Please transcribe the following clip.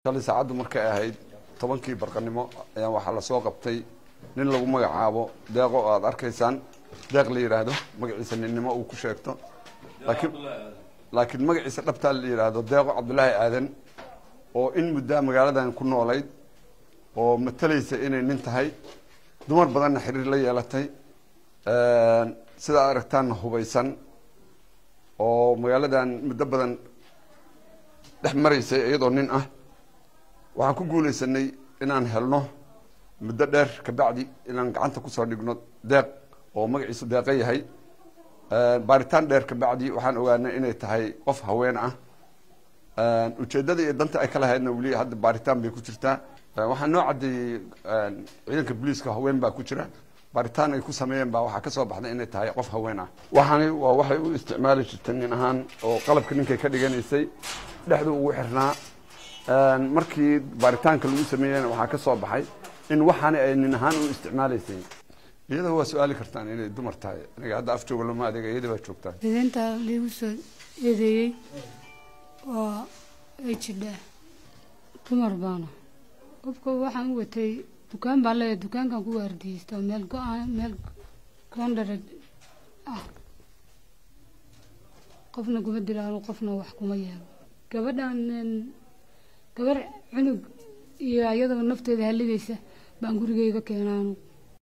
shalay saacaddu markay ahayd tobankii barqanimo ayaa waxaa lasoo qabtay nin lagu magacaabo deeqo oo aada arkaysaan deeq la yidhaahdo magaciisa ninnimo uu ku sheegto laakiin laakiin magaciisa dhabtaa la yidhaahdo deeqo cabdulaahi aadan oo in muddaa magaaladan ku noolayd oo matalaysa inay nin tahay dumar badanna xiriir la yeelatay sidaa aragtaanna hubaysan oo magaaladan muddo badan dhex maraysay iyadoo nin ah waxaan ku guulaysanay inaan helno muddo dheer kabacdi inaan gacanta kusoo dhigno deeq oo magaciisu deeqo yahay baaritaan dheer kabacdi waxaan ogaanay inay tahay qof haween ah ujeeddada iyo danta ay ka lahaydna weli hadda baaritaan bay ku jirtaa waxaa noo caddeeyey ciidanka booliiska haween baa ku jira baaritaan ay ku sameeyeen baa waxaa kasoo baxday inay tahay qof haween ah waxaani waa waxay u isticmaali jirtay nin ahaan oo qalabka ninkay ka dhiganaysay dhexdu ugu xirnaa markii baaritaanka lagu sameeyena waxaa ka soo baxay in waxaani ay nin ahaan u isticmaalaysay iyada waa su-aali kartaan inay dumar tahay aniga hadda af jooga lama adeega iyada baa joogtaa idaynta liigu soo eedeeyey oo ay jidhaa dumar baana qofka waxaan u watay dukaan baan leeyahay dukaankan ku waardiyeysta oo meel go-aan meel gondara ah qofna kuma dilaano qofna wax kuma yeelo gabadhan gabar cunug iyo ayadoo nafteeda halligaysa baan gurigeyga keenaanu